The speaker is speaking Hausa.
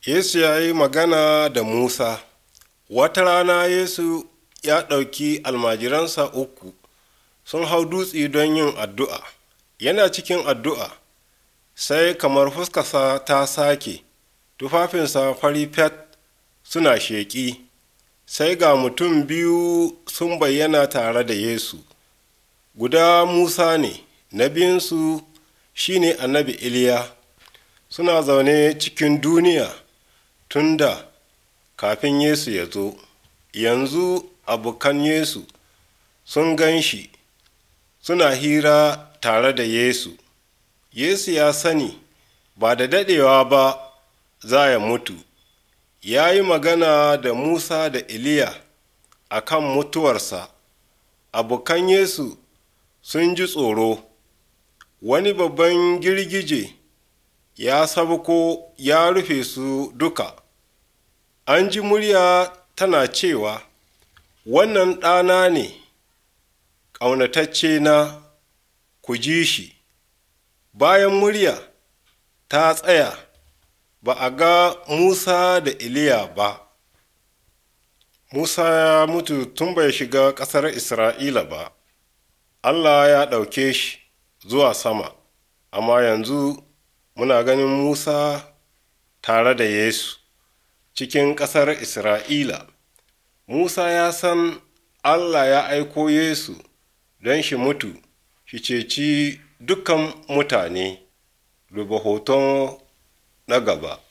Yesu ya yi magana da Musa. Wata rana Yesu ya ɗauki almajiransa uku sun hau dutse don yin addu'a. Yana cikin addu'a, sai kamar fuskarsa ta sake, tufafinsa fari fet suna sheƙi, sai ga mutum biyu sun bayyana tare da Yesu. Guda Musa ne, na biyunsu shi ne annabi Iliya. Suna zaune cikin duniya tun da kafin Yesu ya zo. Yanzu abokan Yesu sun gan shi suna hira tare da Yesu. Yesu ya sani ba da daɗewa ba za ya mutu. Ya yi magana da Musa da Iliya a kan mutuwarsa. Abokan Yesu sun ji tsoro. Wani babban girgije ya sabko ya rufe su duka. An ji murya tana cewa, Wannan ɗana ne, ƙaunatacce na, ku ji shi. Bayan murya ta tsaya, ba a ga Musa da Iliya ba. Musa ya mutu tun bai shiga ƙasar Isra'ila ba. Allah ya ɗauke shi zuwa sama, amma yanzu muna ganin Musa tare da Yesu cikin ƙasar Isra'ila. Musa ya san Allah ya aiko Yesu don shi mutu, shi ceci dukan mutane, duba hoton na gaba.